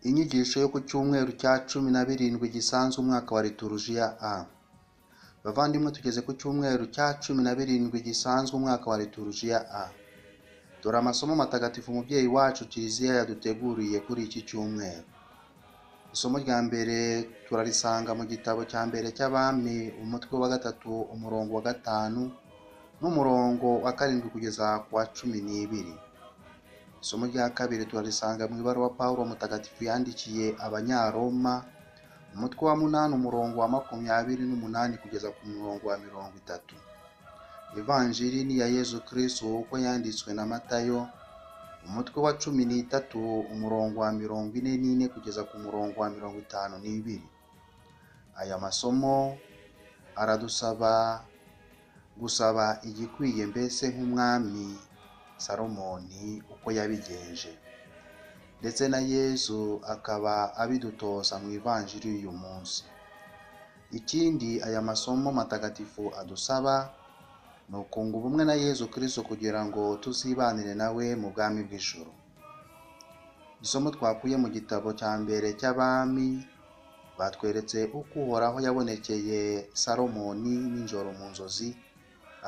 Inyigisho yo ku cyumweru cya cumi na birindwi gisanzwe umwaka wa Liturujia A. Bavandimwe tugeze ku cyumweru cya cumi na birindwi gisanzwe umwaka wa Liturujia A. Dore amasomo matagatifu umubyeyi wacu Kiliziya yaduteguriye kuri iki cyumweru. Isomo rya mbere turarisanga mu gitabo cya mbere cy'Abami umutwe wa gatatu umurongo wa gatanu n'umurongo wa karindwi kugeza ku wa cumi n'ibiri. Isomo rya kabiri turarisanga mu ibaruwa Pawulo mutagatifu yandikiye Abanyaroma umutwe wa munani umurongo wa makumyabiri n'umunani kugeza ku murongo wa mirongo itatu. Ivanjiri ni iya Yezu Kristo uko yanditswe na Matayo umutwe wa cumi n'itatu umurongo wa mirongo ine n'ine kugeza ku murongo wa mirongo itanu n'ibiri. Aya masomo aradusaba gusaba igikwiye mbese nk'umwami Salomoni uko yabigenje ndetse na Yezu akaba abidutoza mu ivanjiri y'uyu munsi. Ikindi aya masomo matagatifu adusaba ni ukunga ubumwe na Yezu Kristo kugira ngo tuzibanire nawe mu bwami bw'ijuru. Isomo twakuye mu gitabo cya mbere cy'Abami batweretse uko Uhoraho yabonekeye Salomoni nijoro mu nzozi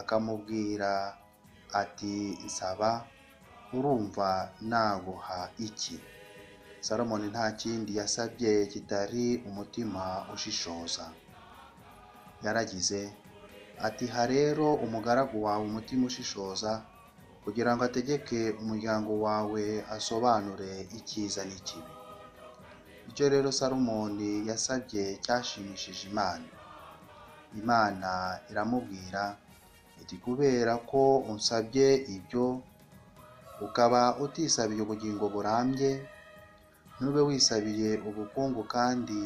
akamubwira ati nsaba urumva naguha iki Salomoni nta kindi yasabye kitari umutima ushishoza yaragize ati ha rero umugaragu wawe umutima ushishoza kugira ngo ategeke umuryango wawe asobanure icyiza n'ikibi icyo rero Salomoni yasabye cyashimishije Imana Imana iramubwira iti kubera ko unsabye ibyo ukaba utisabiye ubugingo burambye ntube wisabiye ubukungu kandi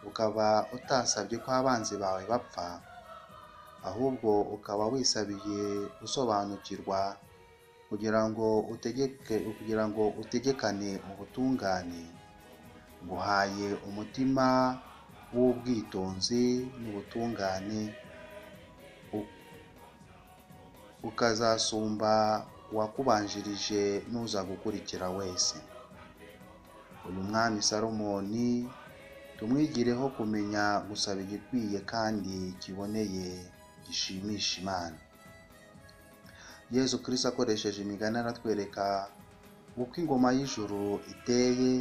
ukaba utasabye ko abanzi bawe bapfa ahubwo ukaba wisabiye gusobanukirwa kugira ngo utegeke kugira ngo utegekane ubutungane nguhaye umutima w'ubwitonzi n'ubutungane ukazasumba uwakubanjirije n'uza gukurikira wese uyu mwami Salomoni tumwigireho kumenya gusaba igikwiye kandi kiboneye gishimisha imana yezu kirisito akoresheje imigani aratwereka uko ingoma y'ijuru iteye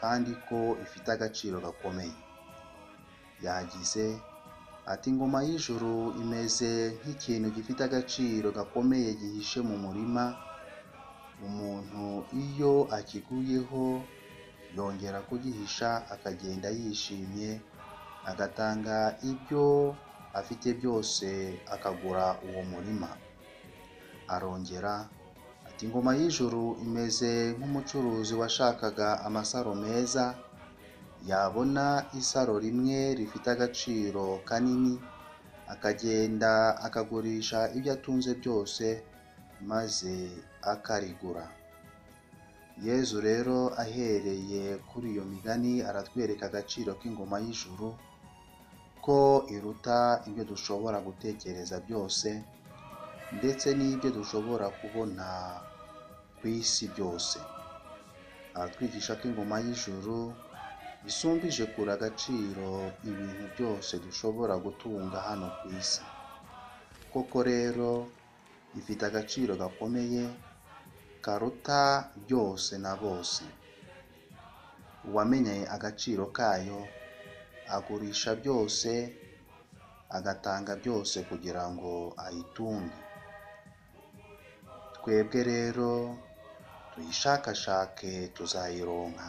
kandi ko ifite agaciro gakomeye yagize ati ingoma y'ijuru imeze nk'ikintu gifite agaciro gakomeye gihishe mu murima umuntu iyo akiguyeho yongera kugihisha akagenda yishimye agatanga ibyo afite byose akagura uwo murima arongera ati ingoma y'ijuru imeze nk'umucuruzi washakaga amasaro meza yabona isaro rimwe rifite agaciro kanini akagenda akagurisha ibyo atunze byose maze akarigura yezu rero ahereye kuri iyo migani aratwereka agaciro k'ingoma y'ijuru ko iruta ibyo dushobora gutekereza byose ndetse n'ibyo dushobora kubona ku isi byose aratwigisha ko ingoma y'ijuru isumbije kure agaciro ibintu byose dushobora gutunga hano ku isi koko rero ifite agaciro gakomeye karuta byose na bose uwamenye agaciro kayo agurisha byose agatanga byose kugira ngo ayitunge twebwe rero tuyishakashake tuzayironka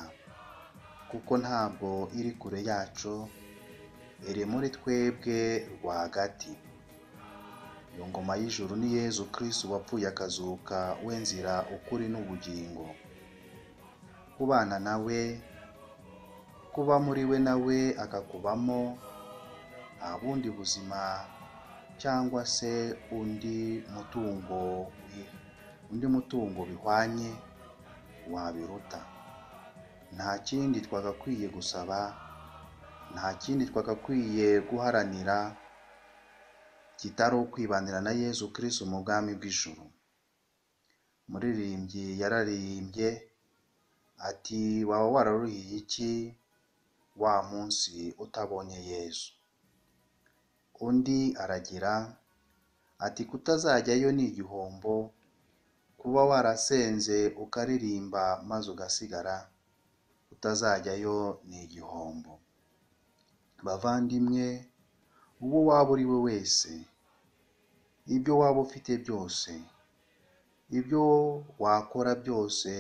kuko ntabwo iri kure yacu iri muri twebwe rwagati iyo ngoma y'ijuru ni Yezu Kristo wapfuye akazuka wenzira ukuri n'ubugingo kubana nawe kuba muri we nawe akakubamo nta bundi buzima cyangwa se undi mutungo undi mutungo bihwanye wabiruta nta kindi twagakwiye gusaba nta kindi twagakwiye guharanira kitari ukwibanira na yezu kirisi mu bwami bw'ijuru umuririmbyi yararirimbye ati waba wararuhiye iki wa munsi utabonye yezu undi aragira ati kutazajyayo ni igihombo kuba warasenze ukaririmba maze ugasigara utazajyayo ni igihombo bavandimwe uwo waba uri we wese ibyo waba ufite byose ibyo wakora byose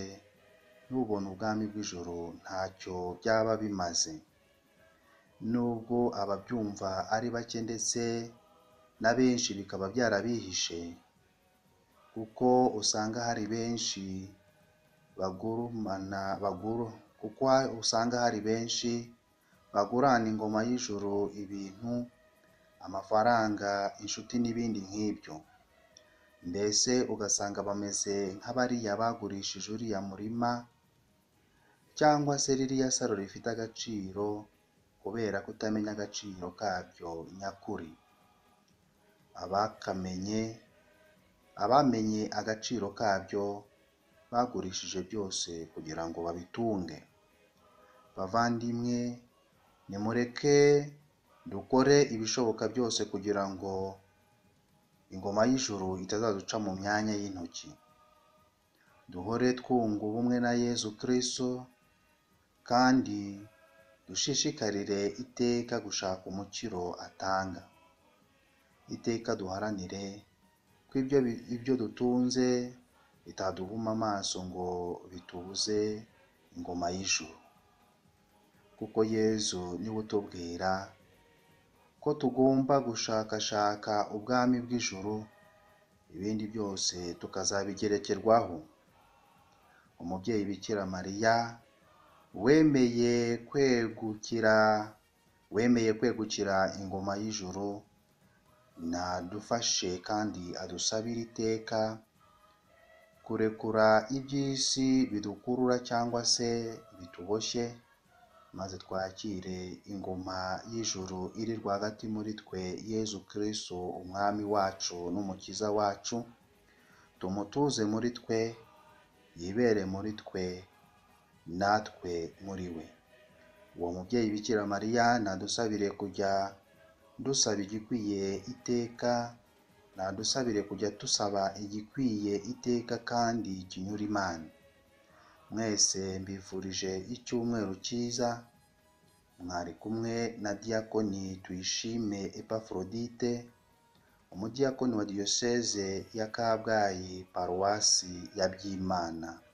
n'ubona ubwami bw'ijoro ntacyo byaba bimaze nubwo ababyumva ari bake ndetse na benshi bikaba byarabihishe kuko usanga hari benshi bagurumana baguru kuko usanga hari benshi bagurana ingoma y'ijoro ibintu amafaranga inshuti n'ibindi nk'ibyo mbese ugasanga bameze nk'abariya bagurishije uriya murima cyangwa se ririya saro rifite agaciro kubera kutamenya agaciro kabyo nyakuri abakamenye abamenye agaciro kabyo bagurishije byose kugira ngo babitunge bavandimwe nimureke dukore ibishoboka byose kugira ngo ingoma y'ijuru itazaduca mu myanya y'intoki duhore twunga ubumwe na yezu kirisitu kandi dushishikarire iteka gushaka umukiro atanga iteka duharanire ko ibyo ibyo dutunze bitaduhuma amaso ngo bitubuze ingoma y'ijuru kuko yezu niwe utubwira ko tugomba gushakashaka ubwami bw'ijuru ibindi byose tukazabigerekerwaho umubyeyi bikira mariya wemeye kwegukira wemeye kwegukira ingoma y'ijuru nadufashe kandi adusabire iteka kurekura iby'isi bidukurura cyangwa se bituboshye maze twakire ingoma y'ijuru iri rwagati muri twe yezu kirisitu umwami wacu n'umukiza wacu tumutuze muri twe yibere muri twe natwe muri we uwo mubyeyi bikira mariya nadusabire kujya dusaba igikwiye iteka nadusabire kujya tusaba igikwiye iteka kandi kinyura imana mwese mbifurije icyumweru cyiza mwari kumwe na diyakoni tuyishime epaforodite umudiyakoni wa diyoseze ya kabgayi paruwasi ya byimana